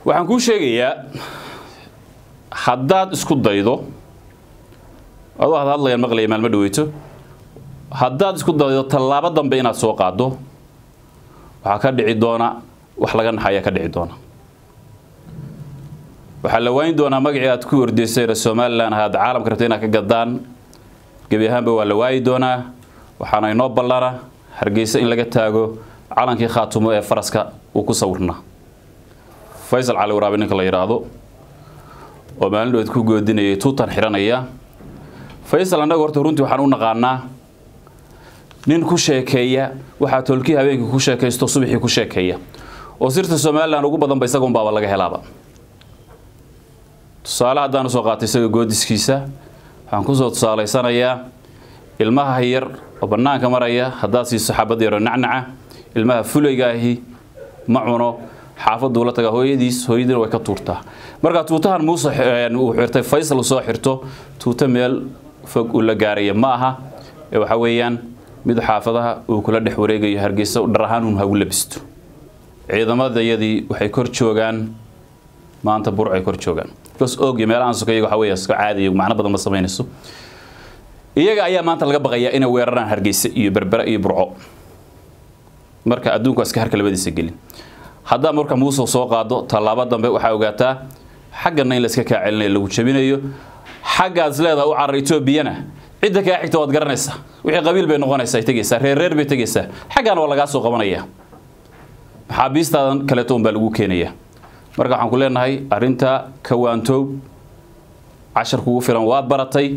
waxaan kuu sheegayaa haddaad isku daydo adoo had hadlayaan maqlaya maalmo dhaweyto haddaad isku daydo tallaabo dambe inaad soo qaaddo waxaa ka dhici doona wax laga naxayaa ka dhici doona waxaa la waayin doonaa magacii aad ku ordaysayna somalilan ahaad caalamka rabta inaad ka gadaan gebi ahaanba waa la waayi doonaa waxaana inoo ballana hargeysa in laga taago calankii khaatumo ee faraska uu ku sawirnaa faysal cali waraabe ninka la yidhaahdo oo maalin dhoweed ku goodinayay tuutan xiranaya faysal annaga horta runtii waxaan u naqaanaa nin ku sheekeeya waxaa tolkii habeenkii ku sheekaysto subaxii ku sheekeeya oo sirta somalilan ugu badanba isagoon baaba laga helaaba tusaale haddaan usoo qaatay isaga goodiskiisa waxaan kusoo tusaalaysanayaa ilmaha yar oo bannaanka maraya haddaad siiso xabad yaro nacnaca ilmaha fulayga-ahi ma cuno xaafaduu la tagaa hooyadiis hooyadiina way ka tuurtaa marka tuutahan muuse uu xirtay faysal soo xirto tuuto meel fog uu la gaaraya ma aha ee waxa weeyaan mid xaafadaha uu kula dhex wareegayo hargeysa dhar ahaan uun hagu labisto ciidamadayadii waxay kor joogaan maanta bur ay kor joogaan bas og iyo meelahaan sokeeyaga waxa weeye iska caadiyo macno badan ma samaynayso iyaga ayaa maanta laga baqayaa inay weeraraan hargeysa iyo berbera iyo burco marka adduunku iska harka labadiisa gelin haddaa marka muuse soo qaado tallaabo dambe waxaa ogaataa xaggana in layska kaa celinayo lagu jabinayo xaggaas leedaha u carar etoobiyana cidda kaa xigta waad garanaysaa wixii qabiil bay noqonaysaa tegaysaa reer reer bay tegaysaa xaggaana waa lagaa soo qabanaya maxaabiistaadan kaleeto un baa lagu keenaya marka waxaan ku leenahay arrinta kawaantoob cashar kugu filan waad baratay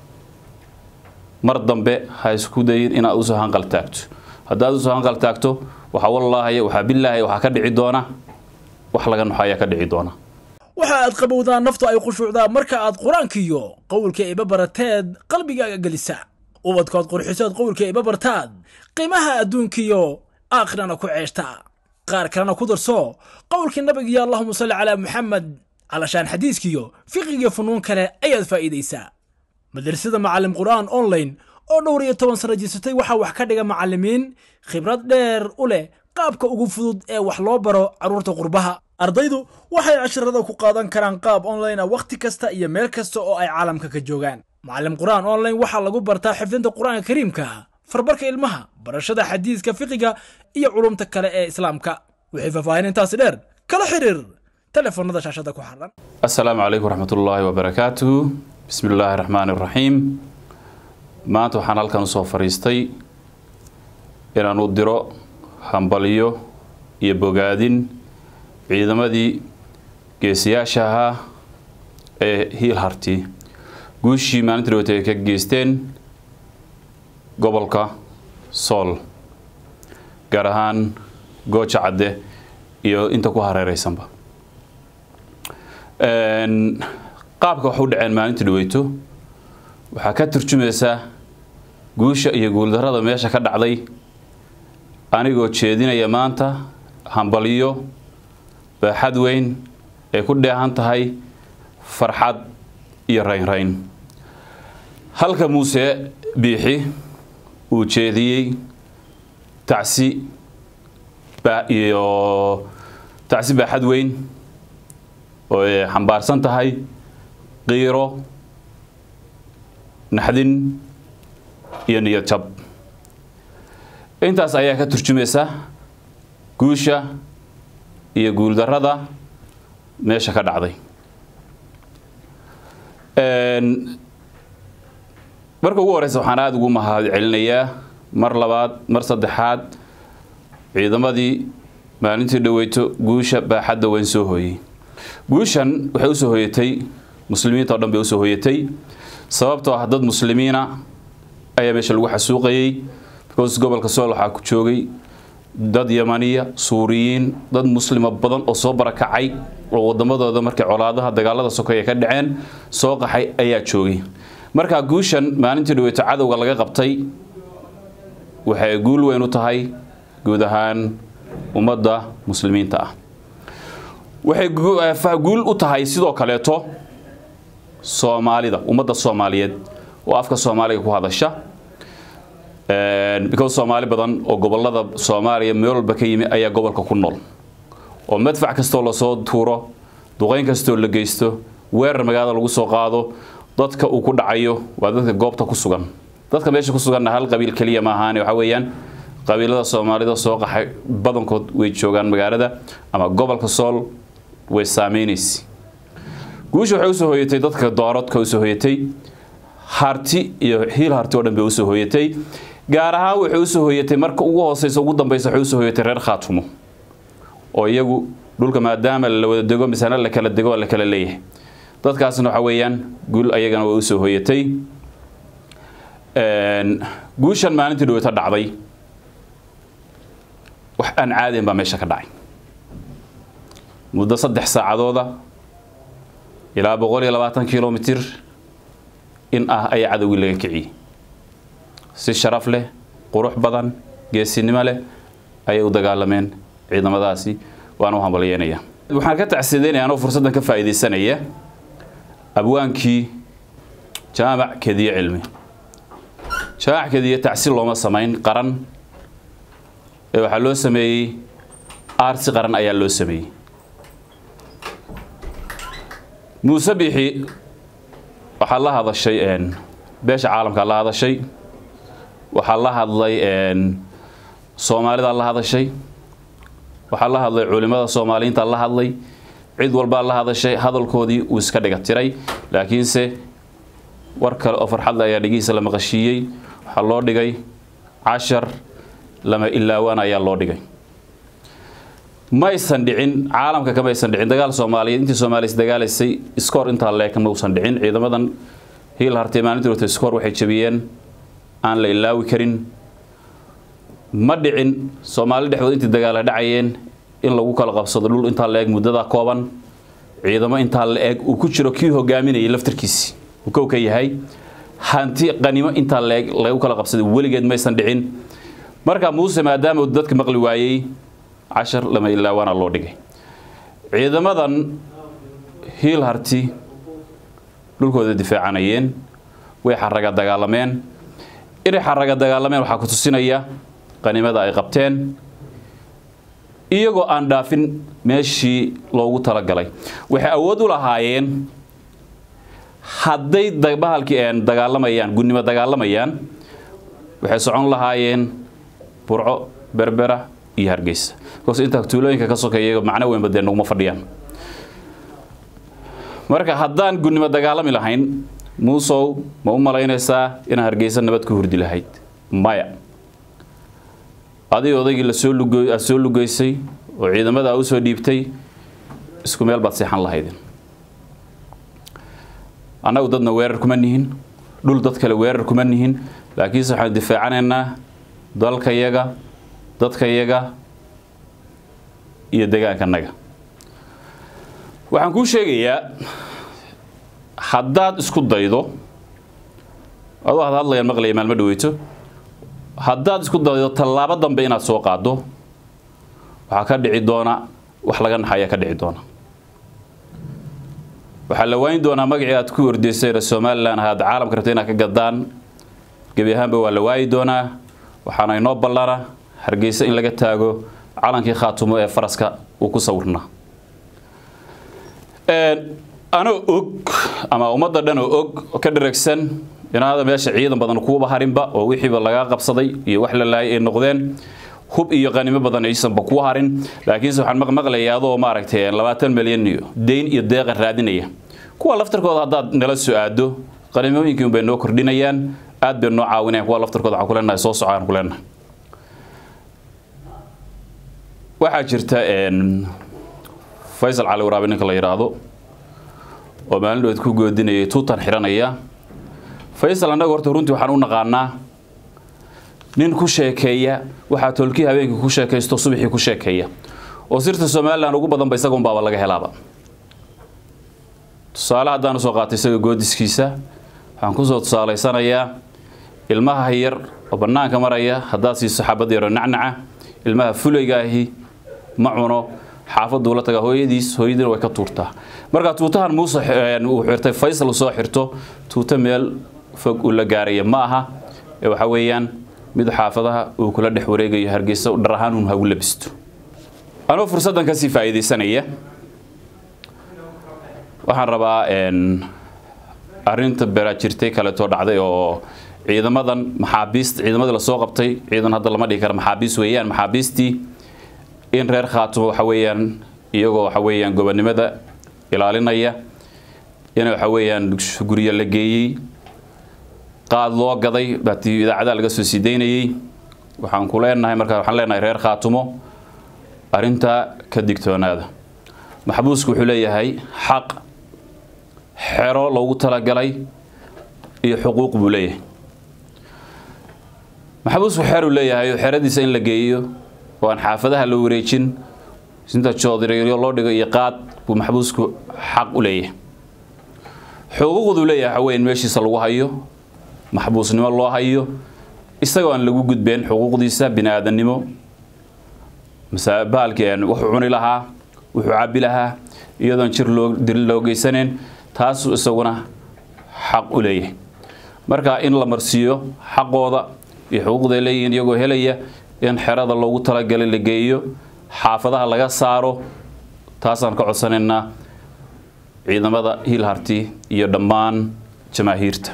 mar dambe ha isku dayin inaad usoo hanqal taagto haddaad usoo hanqal taagto waxaa wallaahay waxaa bilaahay waxaa ka dhici doona wax laga naxo ayaa ka dhici doona waxa aad qabowdaa naftu ay khushuucdaa marka aad qur-aankiiyo qowlka iba barateed qalbigaaga gelisa ubadkood qurxisood qowlka iba bartaad qiimaha adduunkiyo aakhirana ku ceeshta qaar kalena ku darso qowlkii nabigiyo allahuma salli calaa muxamed calashaan xadiiskiyo fiqigiyo funuun kale ayaad faa'iidaysaa madrasada macallim qur'aan online oo dhowr iyo toban sano jirsatay waxaa wax ka dhiga macallimiin khibrad dheer u leh qaabka ugu fudud ee wax loo baro carruurta qurbaha ardaydu waxay casharada ku qaadan karaan qaab online ah wakhti kasta iyo meel kasta oo ay caalamka ka joogaan macallim qur'aan online waxaa lagu bartaa xifdinta qur'aanka kariimka farbarka ilmaha barashada xadiiska fiqiga iyo culumta kale ee islaamka wixii faahfaahin intaasi dheer kala xiriir telefoonada shaashada ku xaran assalaamu calaykum waraxmatullaahi wabarakaatuhu bismi illaahi raxmaani raxiim maanta waxaan halkan usoo fadhiistay inaan u diro hambalyo iyo bogaadin ciidamadii geesiyaasha ahaa ee hiil harti guushii maalintii dhawata ay ka geysteen gobolka sool gaar ahaan gooja cadde iyo inta ku hareereysanba qaabka wax u dhaceen maalintii dhaweyto waxaa ka turjumaysaa guusha iyo guuldarrada meesha ka dhacday anigoo jeedinaya maanta hambalyo baaxad weyn ay ku dheehan tahay farxad iyo raynrayn halka muuse biixi uu jeediyey tacsi iyo tacsi baaxad weyn oo ay xambaarsan tahay qiiro naxdin iyo niyad jab intaas ayaa ka turjumaysa guusha iyo guuldarrada meesha ka dhacday marka ugu horeysa waxaan aada ugu mahad celinayaa mar labaad mar saddexaad ciidamadii maalintii dhaweyto guusha baaxadda weyn soo hooyey guushan waxay usoo hooyatay muslimiinta oo dhan bay usoo hooyatay sababtoo ah dad muslimiina ayaa meesha lagu xasuuqayey because gobolka sool waxaa ku joogay dad yamaniya suuriyiin dad muslima badan oo soo barakacay oo wadamadooda markay colaadaha dagaalada sokeeye ka dhaceen soo qaxay ayaa joogay markaa guushan maalintii dhaweyto cadowga laga qabtay waxay guul weyn u tahay guud ahaan ummadda muslimiinta ah waxay guul u tahay sidoo kaleeto soomaalida ummadda soomaaliyeed oo afka soomaaliga ku hadasha because soomaali badan oo gobolada soomaaliya meel walba ka yimi ayaa gobolka ku nool oo madfac kastoo lasoo tuuro duqayn kastoo la geysto weerar magaalada lagu soo qaado dadka uu ku dhacayo waa dadka goobta ku sugan dadka meesha ku suganna hal qabiil keliya ma ahaane waxa weeyaan qabiilada soomaalida soo qaxay badankood way joogaan magaalada ama gobolka sool way saameynaysa guusha waxay usoo hooyatay dadka doorodka usoo hooyatay harti iyo hiil harti oo dhan bay usoo hooyatay gaar ahaan waxay usoo hooyatay marka ugu hooseysa ugu dambeysa waxay usoo hooyatay reer khaatumo oo iyagu dhulka maadaama la wada dego misana la kala dego la kala leeyahay dadkaasna waxa weeyaan guul ayagana way usoo hooyatay guushan maalintii dhaweyta dhacday wax aan caadiyan baa meesha ka dhacay muddo saddex saacadooda ilaa boqol iyo labaatan kilomitir in ah ayaa cadowgii laga kiciyey si sharaf leh qurux badan geesinimo leh ayay u dagaalameen ciidamadaasi waana u hambalyeynaya waxaan ka tacsiideynaya anoo fursaddan ka faa'iidaysanaya abwaankii jaamac kediye cilmi jaamac kediye tacsi looma samayn qaran ee waxaa loo sameeyey aarsi qaran ayaa loo sameeyey muuse bixi waxaa la hadashay beesha caalamkaa la hadashay waxaa la hadlay soomaalidaa la hadashay waxaa la hadlay culimada soomaaliyiinta la hadlay cid walbaa la hadashay hadalkoodii uu iska dhiga tiray laakiinse war kale oo farxadle ayaa dhigihiisa la maqashiiyey waxaa loo dhigay cashar lama ilaawaan ayaa loo dhigay maysan dhicin caalamka kamaysan dhicin dagaal soomaaliyeed intii soomaaliya isdagaalaysay iskoor intaa leeka mausan dhicin ciidamadan hiil hartay maalintii wata iskoor waxay jabiyeen aan la ilaawi karin ma dhicin soomaali dhexdood intii dagaala dhacayeen in lagu kala qabsado dhul intaa la eg muddada kooban ciidamo intaa la eg uu ku jiro kii hogaaminayay laftarkiisi uu kow ka yahay hanti qanimo intaa la eg lagu kala qabsaday weligeed maysan dhicin marka muuse maadaama uu dadka maqli waayey cashar lama ilaawaana loo dhigay ciidamadan hiil harti dhulkooda difaacanayeen way xaraga dagaalameen inay xaraga dagaalameen waxaa ku tusinaya qanimada ay qabteen iyagoo aan dhaafin meeshii loogu talagalay waxay awood u lahaayeen hadday bahalkii dagaalamayaan gunnimo dagaalamayaan waxay socon lahaayeen burco berbera iyo hargeysa bikoos intaa tuulooyinka ka sokeeya macno weynba dee naguma fadhiyaan marka haddaan gunnimo dagaalami lahayn muusow ma u malaynaysaa inaan hargeysa nabad ku hurdi lahayd maya adig odaygii lasoo lugo aad soo lugeysay oo ciidamada u soo dhiibtay isku meel baad seexan lahaydeen annagu dadna weerar kuma nihin dhul dad kale weerar kuma nihin laakiinse waxaan difaacanaynaa dalkayaga dadkayaga iyo degaankanaga waxaan kuu sheegayaa haddaad isku daydo adoo had hadlayaan maqlaya maalmo dhaweyto haddaad isku daydo tallaabo dambe inaad soo qaaddo waxaa ka dhici doona wax laga naxayaa ka dhici doona waxaa la waayin doonaa magacii aad ku ordaysay reer somalilan ahaad caalamka rabta inaad ka gadaan gebi ahaanba waa la waayi doonaa waxaana inoo ballana hargeysa in laga taago calankii khaatumo ee faraska uu ku sawirnaa anoo og ama ummadda dhan oo og oo ka dharagsan inaada meesha ciidan badan kuuba harinba oo wixiiba lagaa qabsaday iyo wax la laayay ay noqdeen hub iyo qanimo badan aysanba kuu harin laakiinse waxaan maqmaqlayaa adoo maaragtay labaatan milyan iyo deyn iyo deeqa raadinaya kuwa laftarkooda haddaad nala soo aado qanimooyinkii unbay noo kordhinayaan aad bay noo caawinayaan kuwa laftarkooda waxaan ku leenahay soo socaan ku leenahay waxaa jirta faysal cali waraabe ninka la yidhaahdo oo maalin dhoweed ku goodinayay tuutan xiranaya faysal annaga horta runtii waxaan u naqaanaa nin ku sheekeeya waxaa tolkii habeenkii ku sheekaysto subaxii ku sheekeeya oo sirta somalilan ugu badanba isaga unbaaba laga helaaba tusaale haddaan usoo qaatay isaga goodiskiisa waxaan kusoo tusaalaysanayaa ilmaha yar oo bannaanka maraya haddaad siiso xabad yaroo nacnaca ilmaha fulayga ahi ma cuno xaafaduu la tagaa hooyadiis hooyadiina way ka tuurtaa marka tuutahan muuse uu xirtay faysal soo xirto tuuto meel fog uu la gaaraya ma aha ee waxa weeyaan mid xaafadaha uu kula dhex wareegayo hargeysa dhar ahaan uun hagu labisto anoo fursaddan kasii faa'iidaysanaya waxaan rabaa arinta beraajirtay kaleetoo dhacday oo ciidamadan maxaabiist ciidamadii lasoo qabtay ciidan hadda lama dhihi kara maxaabiis weeyaan maxaabiistii in reer khaatumo waxa weeyaan iyagoo waxa weeyaan gobonimada ilaalinaya in waxa weeyaan guryo la geeyey qaad loo gaday baatii idaacadaha laga soo sii daynayey waxaan ku leenahay markaa waxaan leenahay reer khaatumo arrintaa ka digtoonaada maxbuusku wuxuu leeyahay xaq xero loogu talagalay iyo xuquuq buu leeyahay maxbuusku xeruu leeyahay xeradiisa in la geeyo oo aan xaafadaha la wareejin inta joodiriyo loo dhigo iyo qaad buu maxbuusku xaq u leeyahay xuquuqduu leeyahay waxa weya in meeshiisa lagu hayo maxbuusnimo loo hayo isagoo aan lagu gudbeen xuquuqdiisa bini aadannimo bahalkii wuxuu cuni lahaa wuxuu cabbi lahaa iyadoon jir loo dil loo geysanayn taasuu isaguna xaq u leeyahay marka in la marsiiyo xaqooda iyo xuquuqday leeyihiin iyagoo helaya in xerada loogu talagalay la geeyo xaafadaha laga saaro taasaan ka codsanaynaa ciidamada hiilharti iyo dhammaan jamaahiirta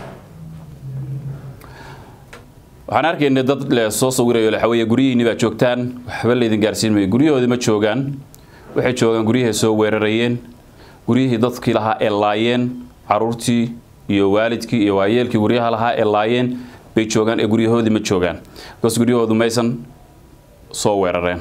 waxaan arkaynay dad le soo sawirayo waxaweeye guryihiinni baa joogtaan waxba laydin gaarsiin mayo guryahoodii ma joogaan waxay joogaan guryahay soo weerarayeen guryihii dadkii lahaa ee laayeen caruurtii iyo waalidkii iyo waayeelkii guryaha lahaa ee laayeen bay joogaan ee guryahoodii ma joogaan bikaas guryahoodu maysan soo weerareen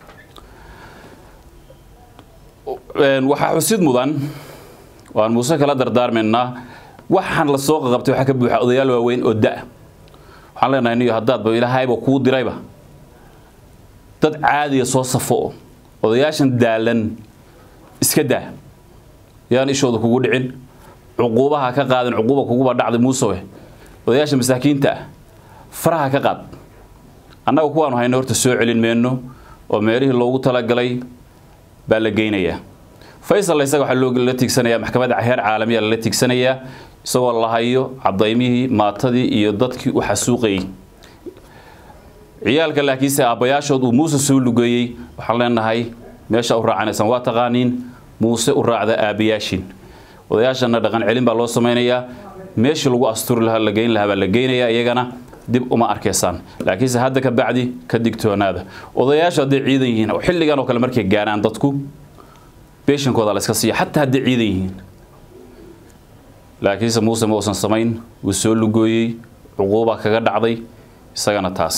waxaa xusid mudan waan muuse kala dardaarmaynaa waxaan la soo qaqabtay waxaa ka buuxa odayaal waaweyn oo da waxaan leenahay niyo haddaadba ilaahayba kuu dirayba dad caadiya soo safo odayaashan daalan iska daa yaan ishooda kugu dhicin cuquubaha ka qaadin cuquuba kuguba dhacday muusowe odayaasha masaakiinta ah faraha ka qaad annaga kuwaanu hayna horta soo celin mayno oo meelihii loogu talagalay baa la geynayaa faysal isaga waxaa la tiigsanayaa maxkamadda heer caalamiya lala tiigsanayaa isagoo la hayo cadaymihii maatadii iyo dadkii u xasuuqayey ciyaalka laakiinse aabbayaashood uu muuse soo lugeeyey waxaan leenahay meesha u raacanaysaan waa taqaaniin muuse u raacda aabbayaashin odayaashana dhaqan celin baa loo samaynayaa meeshii lagu asturi lahaa la geyn lahaa baa la geynayaa iyagana dib uma arkaysaan laakiinse hadda ka bacdi ka digtoonaada odayaashu hadday ciidan yihiin xilligan oo kale markay gaaraan dadku beeshankooda la iska siiya xataa hadday ciidan yihiin laakiinse muuse ma uusan samayn wuu soo lugooyey cuquuba kaga dhacday isagana taas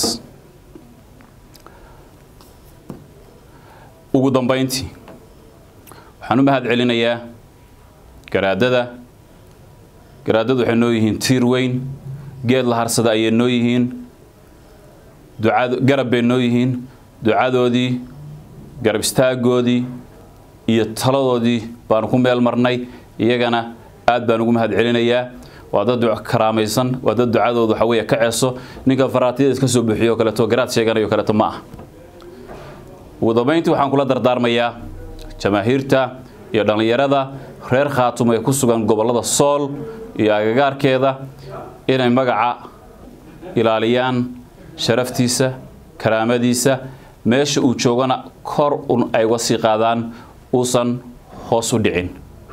ugu dambayntii waxaan u mahad celinayaa garaadada garaadadu waxay noo yihiin tiir weyn geed la harsada ayay noo yihiin ducad garab bay noo yihiin ducadoodii garab istaagoodii iyo taladoodii baanu ku meel marnay iyagana aad baan ugu mahad celinayaa waa dad karaamaysan waa dad ducadooda waxa weeye ka ceeso ninka faraatiyada iska soo buuxiyo oo kaleeto garaad sheeganayo kaleeto ma ah ugu dambayntii waxaan kula dardaarmayaa jamaahiirta iyo dhallinyarada reer khaatum ee ku sugan gobollada sool iyo agagaarkeeda inay magaca ilaaliyaan sharaftiisa karaamadiisa meesha uu joogana kor un ay uga sii qaadaan uusan hoos u dhicin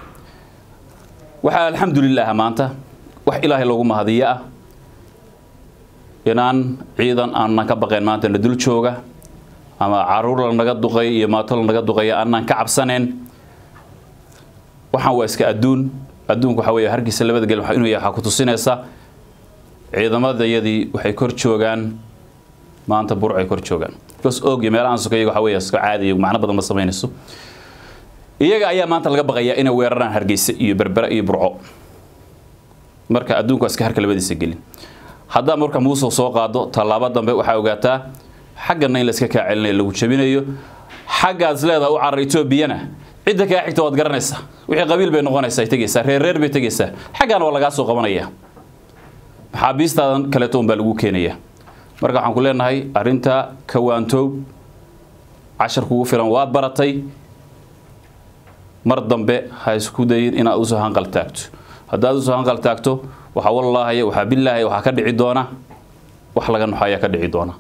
waxaa alxamdulilaah maanta wax ilaahay loogu mahadiyo ah inaan ciidan aanan ka baqayn maanta na dul jooga ama caruur lanaga duqay iyo maato lanaga duqaya aanan ka cabsanayn waxaan waa iska adduun adduunku waxa weeye hargeysa labada gel inuu yahay waxaa ku tusinaysa ciidamadayadii waxay kor joogaan maanta bur ay kor joogaan bas og iyo meelahan sokeeyaga waxa weeye iska caadi iyo macno badan ma samaynayso iyaga ayaa maanta laga baqayaa inay weeraraan hargeysa iyo berbera iyo burco marka adduunku waa iska harka labadiisa gelin haddaa marka muuse soo qaado tallaabo dambe waxaa ogaataa xaggana in la iska kaa celinayo lagu jabinayo xaggaas leedaha u carar etoobiyana cidda kaa xigta waad garanaysaa wixii qabiil bay noqonaysaa tegaysaa reer reer bay tegaysaa xaggaana waa lagaa soo qabanaya maxaabiistaadan kaleeto un baa lagu keenaya marka waxaan ku leenahay arrinta kawaantoob cashar kugu filan waad baratay mar dambe ha isku dayin inaad usoo hanqal taagto haddaad usoo hanqal taagto waxaa wallaahi waxaa bilaahi waxaa ka dhici doona wax laga noxo ayaa ka dhici doona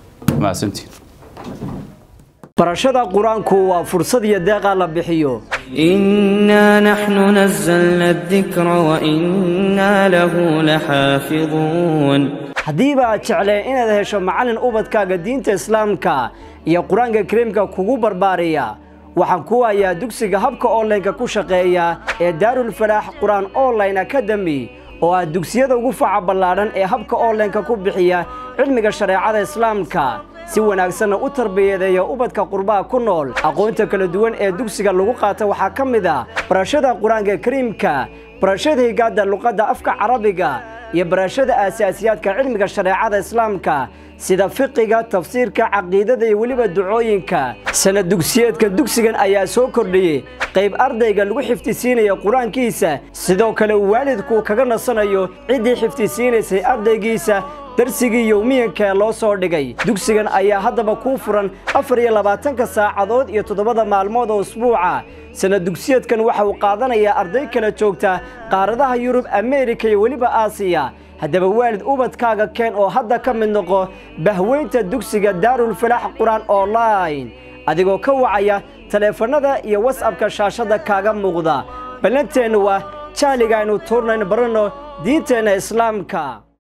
mahadsantiin barashada qur-aanku waa fursad iyo deeqa la bixiyo إنا نحن نزلنا الذكر وإنا له لحافظون haddiiba aad jecleen inaad hesho macallin ubadkaaga diinta islaamka iyo qur-aanka kariimka kugu barbaariya waxaan ku hayaa dugsiga habka onlineka ku shaqeeya ee daarulfalaax qur-aan online academy oo ah dugsiyada ugu faca ballaadhan ee habka onlineka ku bixiya cilmiga shareecada islaamka si wanaagsanna u tarbiyadeeya ubadka qurbaha ku nool aqoonta kala duwan ee dugsiga lagu qaata waxaa ka mid ah barashada qur-aanka kariimka barashada higaadda luqadda afka carabiga iyo barashada aasaasiyaadka cilmiga shareecada islaamka sida fiqiga tafsiirka caqiidada iyo weliba ducooyinka sanad dugsiyeedka dugsigan ayaa soo kordhiyey qayb ardayga lagu xifdisiinaya qur-aankiisa sidoo kale uu waalidku kaga nasanayo ciddii xifdisiinaysay ardaygiisa darsigii yowmiyanka ee loo soo dhigay dugsigan ayaa haddaba kuu furan afar iyo labaatanka saacadood iyo toddobada maalmood oo usbuuca sanad dugsiyeedkan waxa uu qaadanayaa arday kala joogta qaaradaha yurub ameerika iyo weliba aasiya haddaba waalid ubadkaaga keen oo hadda ka mid noqo bahweynta dugsiga daarulfalaax qur-aan online adigoo ka wacaya taleefannada iyo wasabka shaashadda kaaga muuqda ballanteennu waa jahliga aynu tuurnayno baranno diinteenna islaamka